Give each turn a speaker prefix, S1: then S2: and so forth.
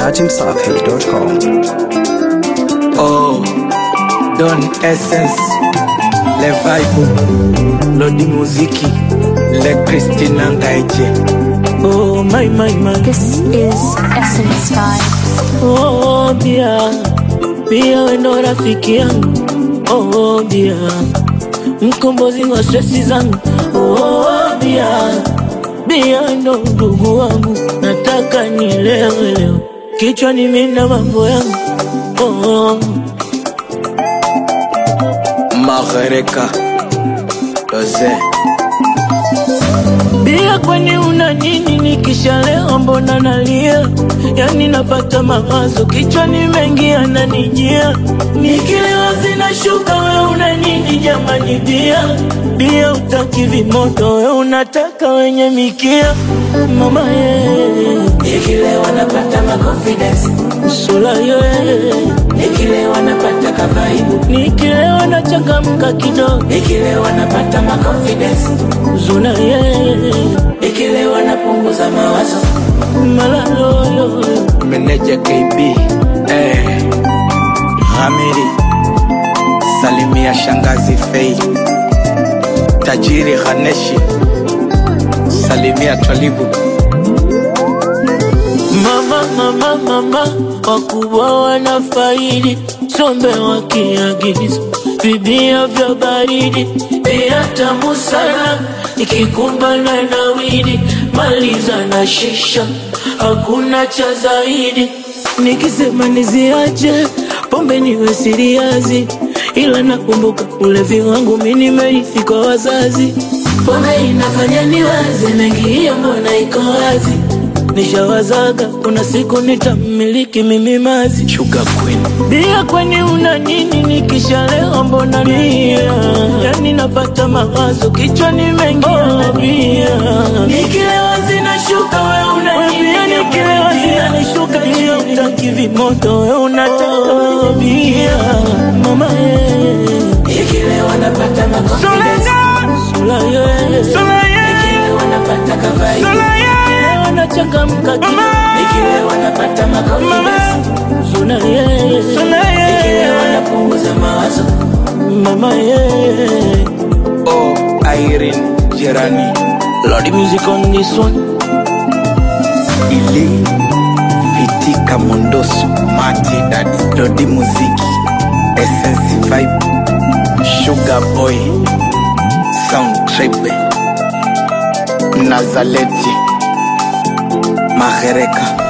S1: dachimsafi.com.
S2: Oh, Don Essence, Le Vibe, Lodi Muziki, Le Christina Ngaiche. Oh, my, my, my.
S3: This is Essence Vibe.
S4: Oh, bia bia, wendo rafiki yangu oh, bia mkombozi wa stresi zangu oh, bia bia, wendo ndugu wangu, nataka nilewe leo, kichwani mina mambo yangu oh,
S2: Magereka, Doze.
S4: Bia, kwani una nini? Nikishalewa mbona nalia? Yani napata mawazo kichwani mengi yananijia, nikilewa zinashuka. We una nini jamani? Bia bia, utaki vimoto, we unataka wenye mikia. Mama ye,
S5: Nikilewa napata ma confidence,
S4: sula ye,
S5: nikilewa napata kavaibu,
S4: nikilewa nachangamka kidogo,
S5: nikilewa napata ma confidence,
S4: zuna ye,
S5: nikilewa napunguza mawazo.
S4: malaloyo
S2: Meneja KB, eh. Hamiri, Salimia Shangazi Fei, Tajiri Haneshi, Salimia Twalibu.
S4: Mama, mama, mama, wakubwa wanafaidi, sombe wakiagiza vibia vya baridi, bia tamu sana, ikikumbana na widi, maliza na shisha, hakuna cha zaidi. Nikisema niziache pombe niwe siriazi, ila nakumbuka ulevi wangu mi nimerithi kwa wazazi. Pombe inafanya niwaze mengi, hiyo mbona iko wazi Nishawazaga kuna siku nitamiliki mimi mazi
S2: Sugar Queen.
S4: bia, kwani una nini? Nikishalewa mbona nia, yani napata mawazo kichwani mengi yanabia, nikilewa zinashuka, we una nini? Nikilewa zinanishuka, bia utaki vimoto, we unataka wenye bia, mama ye,
S5: Nikilewa napata ma confidence,
S4: sula ye,
S5: nikilewa napata kavaibu,
S4: Nikilewa nachangamka kidogo,
S5: nikilewa napata ma confidence,
S4: sula ye,
S5: nikilewa napunguza mawazo.
S4: mama ye.
S2: Oh, Irene Jirani,
S4: Lord music on this one.
S2: Ili, Fitika Mondoso, Mati Daddy, Lodi Muziki, Essence Vibe, Sugar Boy, Sound Tribe, Nazaleti, Magereka.